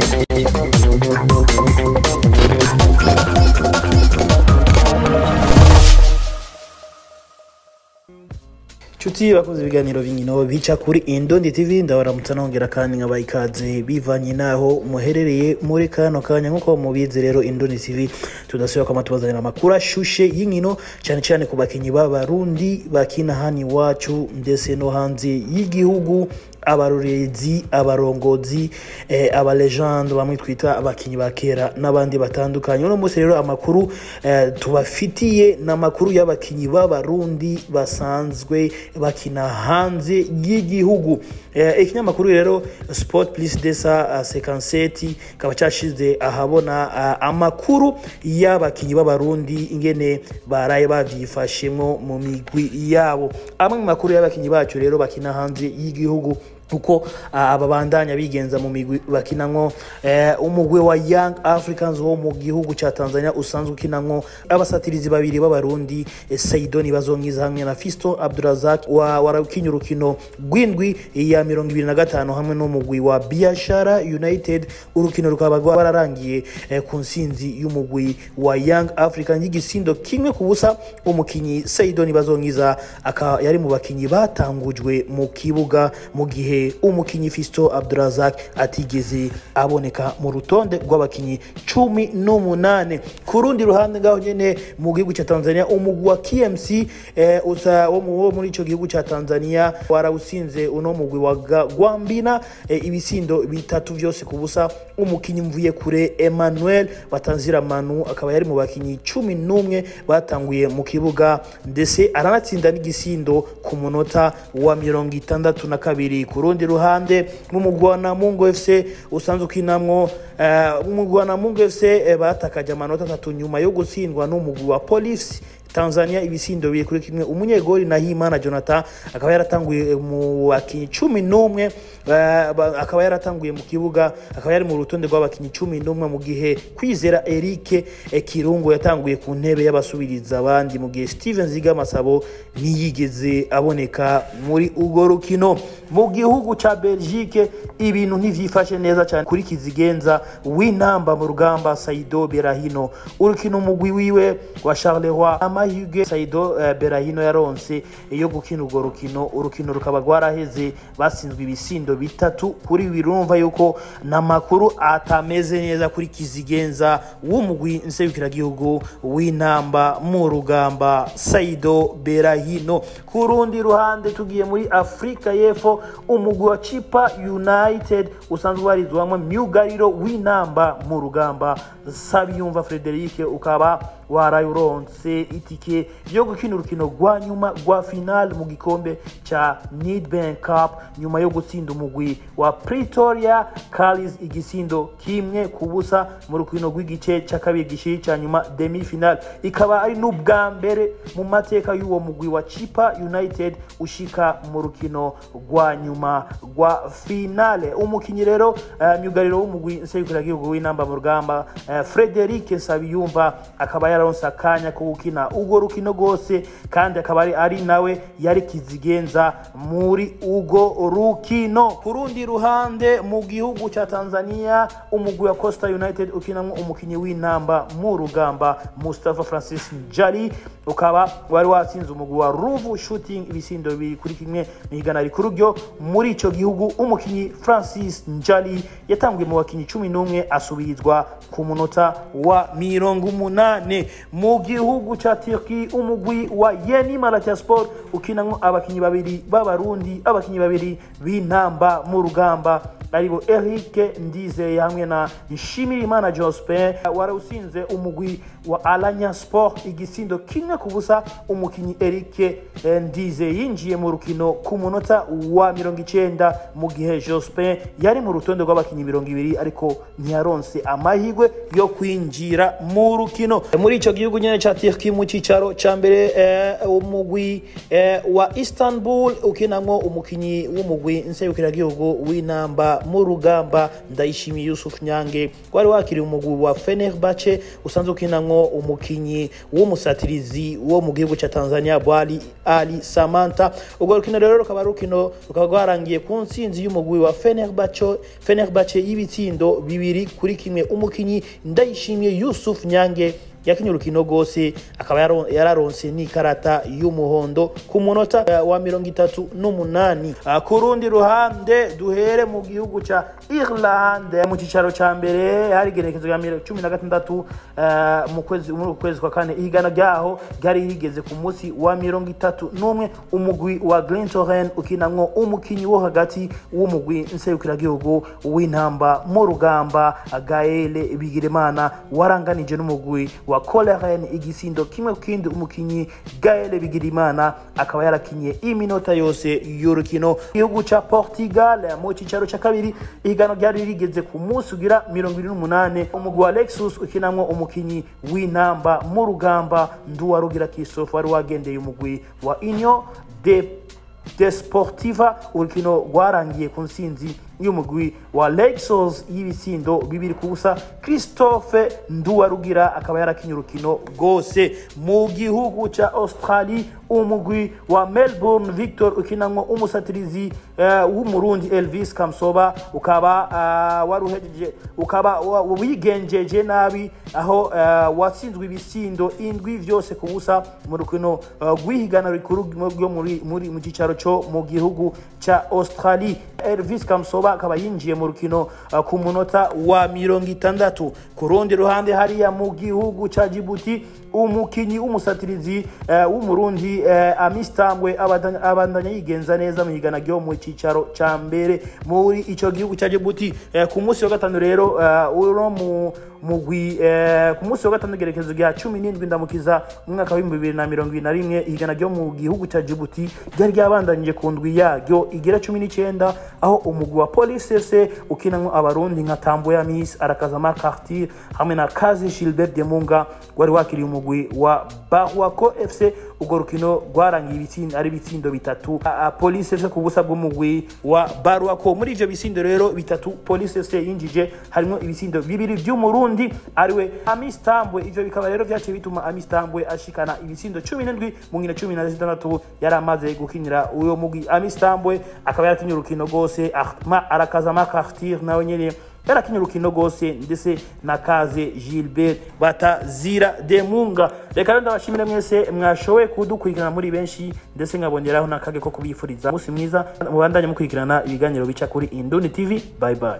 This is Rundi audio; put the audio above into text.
Chuti bakoze ibiganiro b'inkino bica kuri Indondi TV ndabaramutsa nongera kandi nkabaha ikaze bivanye naho muherereye muri kano kanya nk'uko mubizi rero Indondi TV tudasubira kwama tubazanira amakuru ashushe y'inkino cyane cyane ku bakinyi b'abarundi bakina hano iwacu ndetse no hanze y'igihugu abarorezi abarongozi eh, abalegende bamwe twita abakinyi ba kera n'abandi batandukanye uno munsi rero amakuru eh, tubafitiye ni amakuru y'abakinyi b'abarundi basanzwe bakina hanze y'igihugu eh, ikinyamakuru rero sport plus desa uh, sekanseti kaba cyashize ahabona uh, amakuru y'abakinyi b'abarundi ingene baraye bavyifashemwo mu migwi yabo amwe mu makuru y'abakinyi bacu rero bakina hanze y'igihugu uko aba bandanya bigenza mu migwi bakinamwo eh, umugwi wa Young Africans wo mu gihugu ca Tanzania usanzwe ukinamwo abasatirizi babiri b'abarundi eh, Saidoni bazonkiza hamwe na Fisto Abdurazak wa warakinya urukino rw'indwi ya mirongo ibiri na gatanu hamwe n'umugwi wa Biashara United urukino rukaba rwararangiye eh, ku nsinzi y'umugwi wa Young Africans y'igisindo kimwe ku busa umukinyi Saidoni bazonkiza akaba yari mu bakinyi batangujwe mu kibuga mu gihe umukinyi Fisto Abdurazak atigeze aboneka mu rutonde rw'abakinyi cumi n'umunane ku rundi ruhande ngaho nyene mu gihugu ca Tanzania umugwi wa KMC eh, usa wo mu- wo muri ico gihugu ca Tanzania warawusinze uno mugwi wa Ga- Gwambina eh, ibisindo bitatu vyose ku busa umukinyi mvuye kure Emmanuel Batanzira Manu akaba yari mu bakinyi cumi n'umwe batanguye mu kibuga ndetse aranatsinda n'igisindo ku munota wa mirongo itandatu na kabiri ku rundi ruhande mu mugwi wa Namungo FC usanzwe ukinamwo eh, umugwi wa Namungo FC eh, batakaje amanota atatu nyuma yo gutsindwa n'umugwi wa Police Tanzania ibisindo biri kuri kimwe umunyegori Nahimana Jonathan akaba yaratanguye mu bakinyi cumi n'umwe eh, ba- akaba yaratanguye mu kibuga akaba yari mu rutonde rw'abakinyi cumi n'umwe mu gihe kwizera Eric eh, Kirungu yatanguye ku ntebe y'abasubiriza abandi mu gihe Steven Ziga Masabo ntiyigeze aboneka muri urwo rukino mu gihugu ca Belgique ibintu ntivyifashe neza cyane kuri kizigenza w'intamba mu rugamba Saido Berahino urukino umugwi wiwe wa Charleroi amahirwe Saido eh, Berahino yaronse yo gukina urwo rukino urukino rukaba rwaraheze basinzwe ibisindo bitatu kuri birumva yuko n'amakuru atameze neza kuri kizigenza w'umugwi nserukiragihugu w'intamba mu rugamba Saido Berahino ku rundi ruhande tugiye muri Afrika y'Epfo umugwi wa Chipa United usanzwe warizwamwo myugariro w'intamba mu rugamba Sabiyumva Frederic ukaba warayuronse itike yo gukina urukino rwa nyuma rwa final mu gikombe ca Nedbank Cup nyuma yo gutsinda umugwi wa Pretoria Callis igisindo kimwe ku busa mu rukino rw'igice ca kabiri gishiri ca nyuma demi final ikaba ari n'ubwa mbere mu mateka y'uwo mugwi wa Chipa United ushika mu rukino rwa nyuma rwa finale umukinyi rero uh, myugariro w'umugwi nserukiragihugu w'inamba mu rugamba uh, Frederic Nsabiyumva akaba yararonse akanya ko gukina urwo rukino rwose kandi akaba ari, ari nawe yari kizigenza muri urwo rukino ku rundi ruhande mu gihugu ca Tanzania umugwi wa Costa United ukinamwo umukinyi w'intamba mu rugamba Mustafa Francis Njali ukaba wari watsinze umugwi wa Ruvu Shooting ibisindo bibiri kuri kimwe mu higana rikuru ryo muri ico gihugu umukinyi Francis Njali yatanguye mu bakinyi cumi n'umwe asubirizwa ku munota wa mirongo umunane mu gihugu ca Turkey umugwi wa Yeni Malatya Sport ukinamwo abakinyi babiri b'abarundi abakinyi babiri b'intamba mu rugamba aribo Eric Ndizeye hamwe na Nshimirimana Jospin warawusinze umugwi wa Alanya Sport igisindo kimwe ku busa umukinyi Eric eh, Ndizeye yinjiye mu rukino ku munota wa mirongo icenda mu gihe Jospin yari mu rutonde rw'abakinyi mirongo ibiri ariko ntiyaronse amahirwe yo kwinjira mu rukino muri muri ico gihugu nyene ca Turkey mu cicaro ca mbere eh, umugwi eh, wa Istanbul ukinamwo umukinyi w'umugwi nserukiragihugu w'inamba mu rugamba ndayishimiye Yusuf Nyange wari wakiriye umugwi wa Fenerbahce usanzwe ukinamwo umukinyi w'umusatirizi wo mu gihugu ca Tanzania Bwali Ali Samanta ubwo rukino rero rukaba ari urukino rukaba rwarangiye ku ntsinzi y'umugwi wa Fenerbahce Fenerbahce y'ibitsindo bibiri kuri kimwe umukinyi ndayishimiye Yusuf Nyange yakinye urukino rwose akaba yaro- yararonse n'ikarata y'umuhondo ku munota eh, wa mirongo itatu n'umunani Ah, ku rundi ruhande duhere mu gihugu ca Irlande mu cicaro ca mbere hari igenekezo rya miro- cumi na gatandatu eh, mu kwezi muri uku kwezi kwa kane ihigana ryaho ryari rigeze ku munsi wa mirongo itatu n'umwe umugwi wa Glentoran ukinamwo umukinyi wo hagati w'umugwi nserukiragihugu w'intamba mu rugamba Gaël Bigirimana waranganije n'umugwi wa Coleren igisindo kimwe ku kindi umukinyi Gaël Bigirimana akaba yarakinye iminota yose y'urukino igihugu ca Portugal mu cicaro ca kabiri ihiganwa ryari rigeze ku munsi ugira mirongo ibiri n'umunane umugwi wa Lexus ukinamwo umukinyi w'intamba mu rugamba Nduwarugira Christophe wari wagendeye umugwi wa Union de Desportiva urukino rwarangiye ku nsinzi y'umugwi wa Lexos y'ibisindo bibiri ku busa Christophe Nduwarugira akaba yarakinye urukino rwose mu gihugu ca Australie umugwi wa Melbourne Victor ukinamwo umusatirizi uh, w'umurundi Elvis Kamsoba ukaba uh, waruhejeje ukaba wa- wigenjeje nabi aho uh, watsinzwe ibisindo indwi vyose ku busa mu rukino uh, rw'ihigana rikuru ryo muri muri mu cicaro co mu gihugu ca Australie Elvis Kamsoba akaba yinjiye mu rukino uh, ku munota wa mirongo itandatu ku rundi ruhande hariya mu gihugu ca Djibouti umukinyi w'umusatirizi uh, w'umurundi uh, Amistambwe abandanya abandanya yigenza neza mu higana ryo mu cicaro ca mbere muri ico gihugu ca Djibouti uh, ku munsi wa gatanu rero uh, uno mu mugwi eh, ku munsi wa gatanu gerekezo rya cumi n'indwi ndamukiza mu mwaka w'ibihumbi bibiri na mirongo ibiri na rimwe ihigana ryo mu gihugu ca Djibouti ryari ryabandanyije ku ndwi yaryo igira cumi n'icenda aho umugwi wa Police FC ukinamwo abarundi nka Tamboya Miss Arakazama Cartier hamwe na Kazi Gilbert Demunga wari wakiriye umugwi wa Barwako FC urwo rukino rwarangiye ibitsindo ari ibitsindo bitatu A- a- Police FC ku busa bw'umugwi wa Barwako muri ivyo bisindo rero bitatu Police FC yinjije harimo ibisindo bibiri vy'umurundi ariwe Amis Tambwe ivyo bikaba rero vyaciye bituma Amis Tambwe ashikana ibisindo cumi n'indwi mu nkino cumi na zitandatu yari amaze gukinira uyo mugwi Amis Tambwe akaba yarakinye urukino rwose Ahma arakazama Cartier nawe nyene yarakinye urukino rwose ndetse na kaze gilbert batazira demunga reka rero ndabashimire mwese mwashoboye kudukurikirana muri benshi ndetse nkabongeraho n'akage ko kubifuriza umunsi mwiza mubandanye mukurikirana ibiganiro bica kuri induni tv bye bye